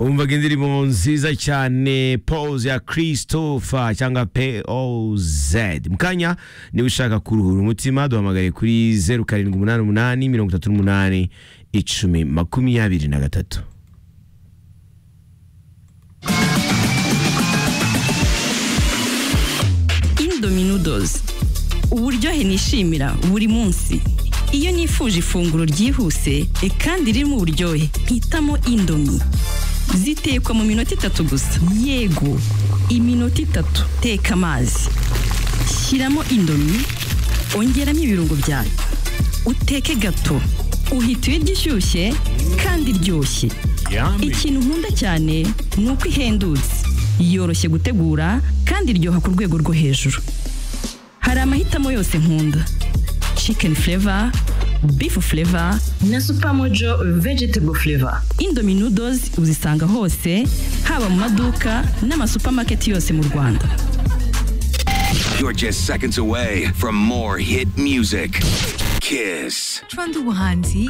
umvaga indirimbo nziza cyane pose ya christopher cyangwa poz mukanya niba ushaka kuruhura umutima duhamagare kuri zeru karindwi umunani umunani mirongo itatu n'umunani icumi makumyabiri na gatatu indominodozi uburyohe nishimira buri munsi iyo nifuje ifunguro ryihuse kandi ririmo uburyohe mpitamo indomi zitekwa mu minota itatu gusa yego iminota itatu teka amazi shyiramo indomi ongeramo ibirungo byayo uteke gato uhita uyirya ishyushye kandi iryoshye ikintu nkunda cyane ni uko ihendutse yoroshye gutegura kandi iryoha ku rwego rwo hejuru hari amahitamo yose nkunda chicken flavor, beef flavor na supermojo vegetable flavor. Indomie noodles uzisanga hose haba mu maduka n'amasupermarket yose mu Rwanda. You're just seconds away from more hit music. Kiss. Trando Hanzi